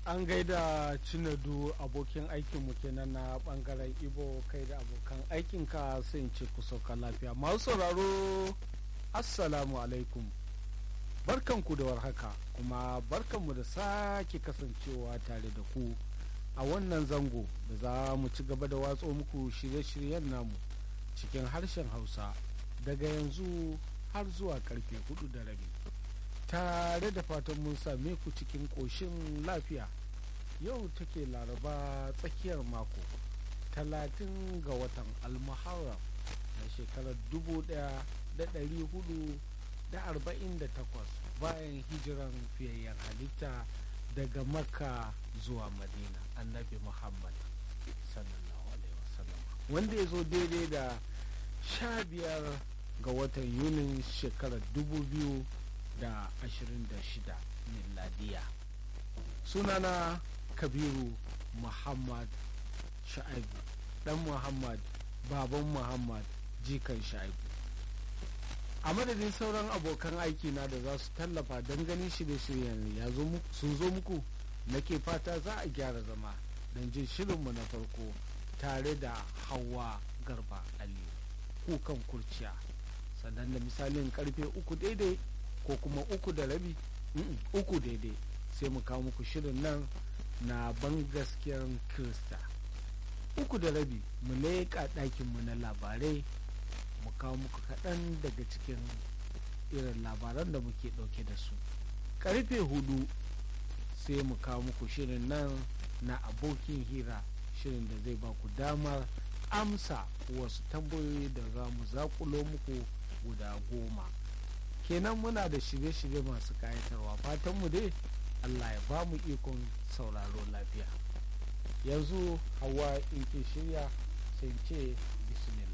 an gaida cinadu abokin aikinmu kenan na bangaren ibo kai da abokan aikinka sai ce ku sauka lafiya masu sauraro assalamu alaikum barkanku da warhaka kuma barkanmu da sake kasancewa tare da ku a wannan zango da za mu ci gaba da watso muku shirye-shiryen namu cikin harshen hausa daga yanzu har zuwa karfe hudu da rabi tare da fatan mun same ku cikin ƙoshin lafiya yau take laraba tsakiyar mako talatin ga watan almuharram na shekarar dubu daya da dari hudu da arba'in da takwas bayan hijiran fiyayyen halitta daga makka zuwa madina annabi muhammad sallallahu alaihi wasallam wanda ya zo daidai da sha biyar ga watan yunin shekarar dubu biyu da ashirin da shida miladiya sunana kabiru muhammad sha'ibu dan muhammad baban muhammad jikan sha'ibu a madadin sauran abokan aiki na da za su tallafa don ganin shirye-shiryen ya sun zo muku nake fata za a gyara zama don jin shirinmu na farko tare da hawa garba aliyu kukan kurciya sannan da misalin karfe uku daidai ko kuma uku da rabi uku daidai sai mu kawo muku shirin nan na ban gaskiyar kirista uku da rabi mu leƙa ɗakinmu na labarai mu kawo muku kaɗan daga cikin irin labaran da muke ɗauke da su karfe hudu sai mu kawo muku shirin nan na abokin hira shirin da zai ba ku damar amsa wasu tambayoyi da za mu zakulo muku guda goma kenan muna da shirye-shirye masu kayatarwa fatanmu dai allah ya ba mu ikon sauraro lafiya yanzu hawa in ke shirya sai ce bismillah